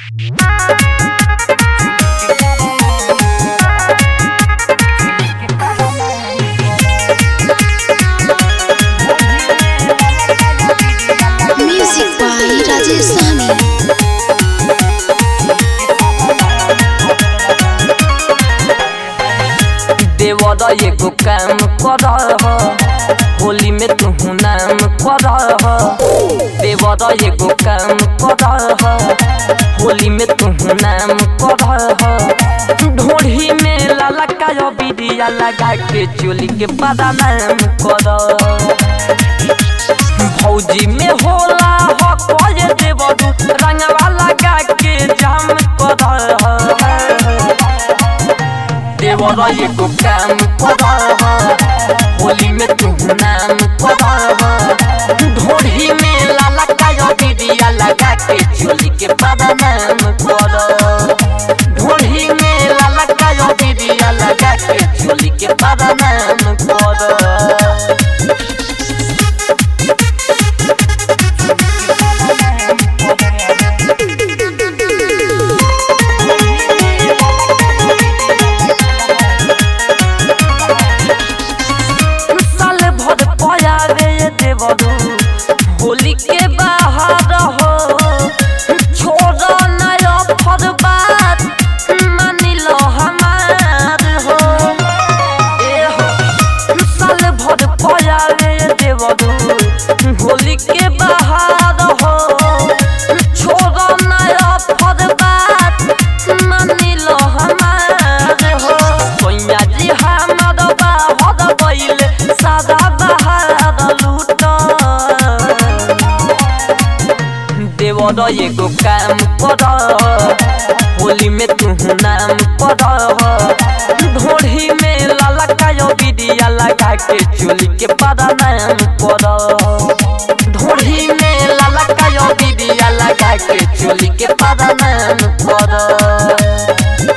Music by Rajesh Sami. देवर एगो काम कर होली में तू नाम कर देवर एगो काम कर होली में तू नाम कर ढोढ़ी में लाला का बिरिया लगा के चोली के बड़ा नाम कर फौजी में होला हो कोये देवरू रंगवा लगा के जाम कर देवर एगो काम कर होली में तू नाम कर ढोढ़ी में लाला का बिरिया लगा के चोली के बड़ा नाम कर ढोढ़ी में लाला का बिरिया लगा के चोली के बड़ा नाम कर साल भर पयावे देवरू होली के बाहर हो छोड़ नया फर बात मानी लो हमार हो ए हो साल भर पयावे देवरू होली के बाहर हो छोड़ नया फर बात मानी लो हमार हो कोइया जी हमार बाहर बैले सादा बाहर लूट देवर एगो काम कर होली में तू नाम कर ढोढ़ी में लाला का बिदिया लगा के चोली के बड़ा नाम कर ढोढ़ी में लाला का बिदिया लगा के चोली के बड़ा नाम कर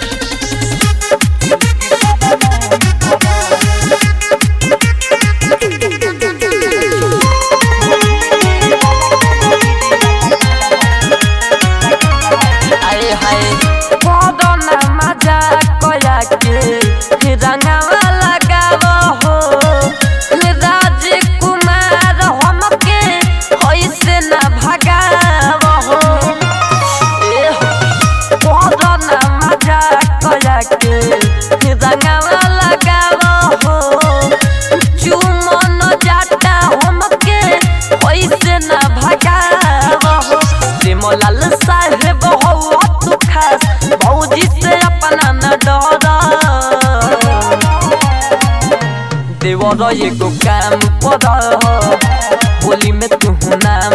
आए हाय बदना मजा कया के रंगवा लगाव हो राजकुमार हमके ऐसे न भगाव हो ए हो बदना मजा कया के रंगवा लगाव हो चुमन जाता हमके ऐसे न भगाव हो सिमलाल साहेब हो तू खास भौजी से अपना न डर देवर एगो काम कर होली में तू नाम